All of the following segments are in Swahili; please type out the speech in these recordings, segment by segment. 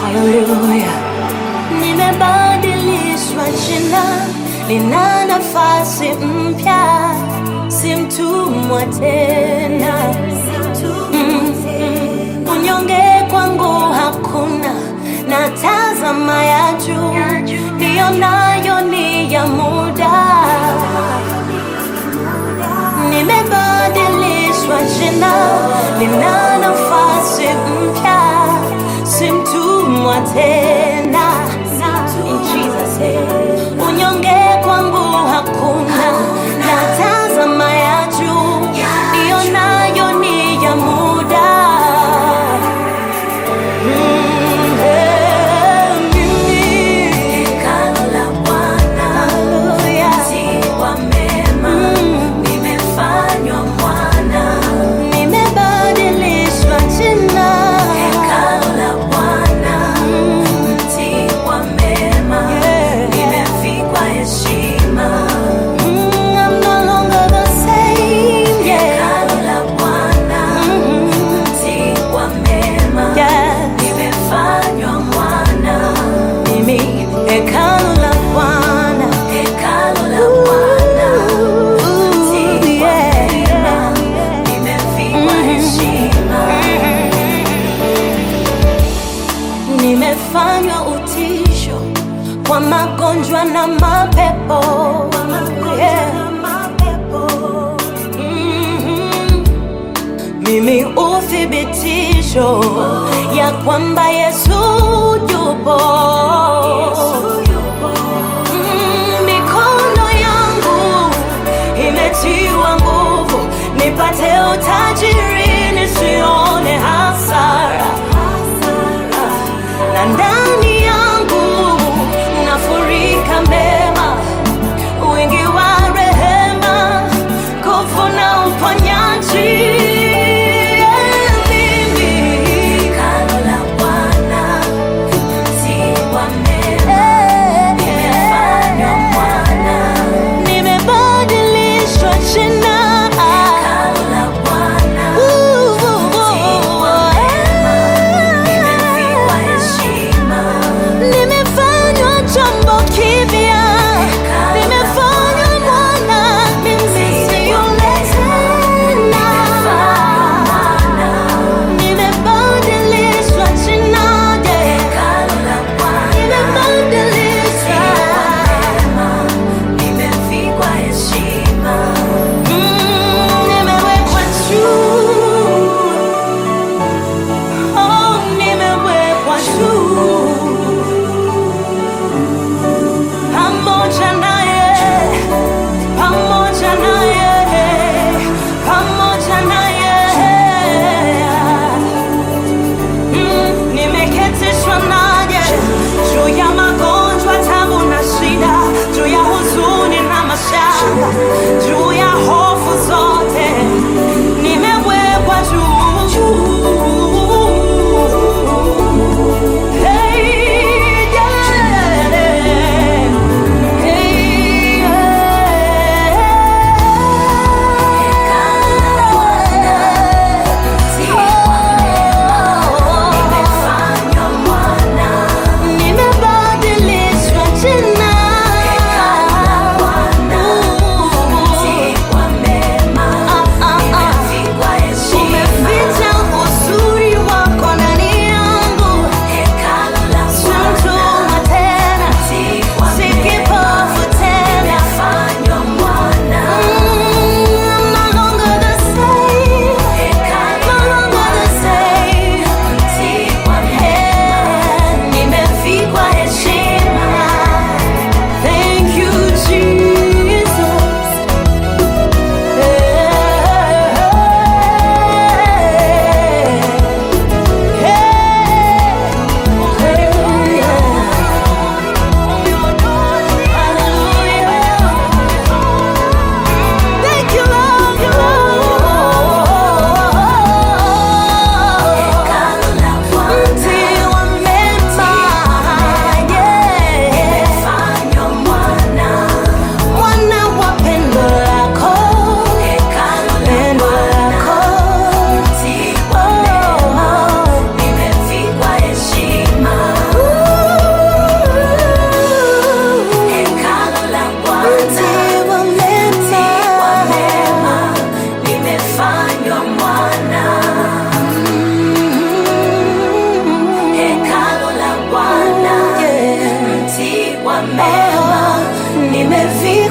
Haleluya, nimebadilishwa jina, nina nafasi mpya, si mtumwa tena. Mm, mm. Unyonge kwangu hakuna, natazama ya juu, ndiyo nayo ni ya muda. Nimebadilishwa jina, nina nafasi mpya, si mtumwa tena. In Jesus name. Unyonge kwangu hakuna, natazama ya juu, ndiyo nayo ni ya muda. Mm, eh, mimi. Hallelujah. Mm. Nimebadilishwa jina. Yeah. Mm, I'm no longer the same. Yeah. Mm, yeah. Mimi hekalu la Bwana. Ooh, yeah. Nimefanywa utisho kwa magonjwa na mapepo. Yeah. Mhm. Mimi uthibitisho ya kwamba Yesu yupo. Mm, Mikono yangu imetiwa nguvu, nipate utajiri, nisione hasara na ndani yangu nafurika mema, wingi wa rehema, nguvu na uponyaji. Mimi nimebadilishwa jina. Ooh,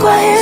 kwa heri.